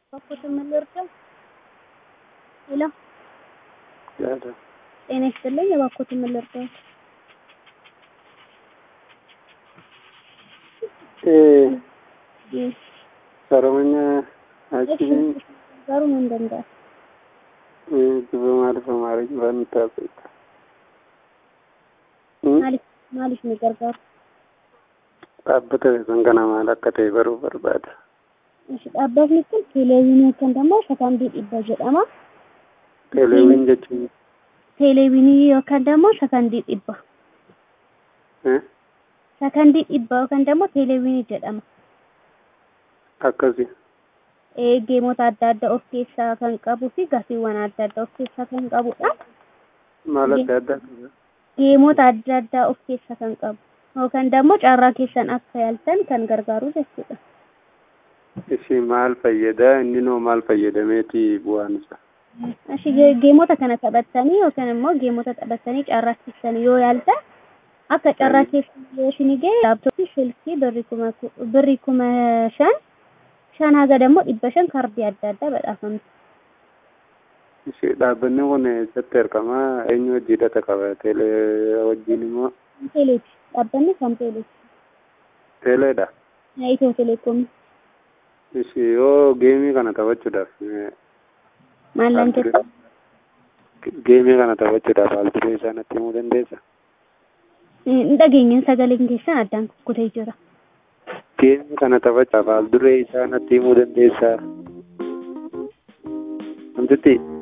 እባክዎትን ምን ልርዳው? ሄሎ ያለ ጤና ይስጥልኝ። እባክዎትን ምን ልርዳዎት? Oromonya achiin garuu hin danda'a. duba maaliif amaariñ waan taasisa. Maaliif maaliif nu gargaaru? Dhaabbata kan kana maal akka ta'e baruu barbaada. Ishi dhaabbatni kun teeleeviinii yookaan immoo sakandii dhibba jedhama. Teeleeviin jechuun Teeleeviinii yookaan immoo sakandii dhibba. eh, Sakandii dhibba yookaan immoo teeleeviinii jedhama. akkasi. Ee, geemota adda addaa of keessaa kan qabuu fi gaaffiiwwan adda addaa of keessaa kan qabudha. Maal adda addaa qaba? Geemota adda addaa of keessaa kan qabu yookaan immoo carraa keessan akka yaaltan kan gargaaru jechuudha. Ishii maal fayyada? Inni noo maal fayyadameeti bu'aan isaa? Ashi geemota kana taphattanii yookaan immoo geemota taphattanii carraa keessan yoo yaaltan akka carraa keessan yoo isin ga'e laaptooppii silkii birrii kuma birrii kuma shan shan haga ደግሞ dhibba shan kaardii adda addaa badhaafamti. Ishii dhaabbanni kun eessatti argama? Eenyu wajji hidhata qaba? Teelee wajjin immoo Teeleeti. Dhaabbanni kan teeleeti. teeleedha. Itiyoo teleekoomii. Ishii yoo geemii kana taphachuudhaaf eh, Maallaan jetta? geemii kana taphachuudhaaf haal duree isaa natti himuu dandeessaa? Hin dhageenye sagaleen keessan addaan kukkutee jira. Geemii kana taphachuudhaaf haal duree isaa natti himuu dandeessaa? Wantitti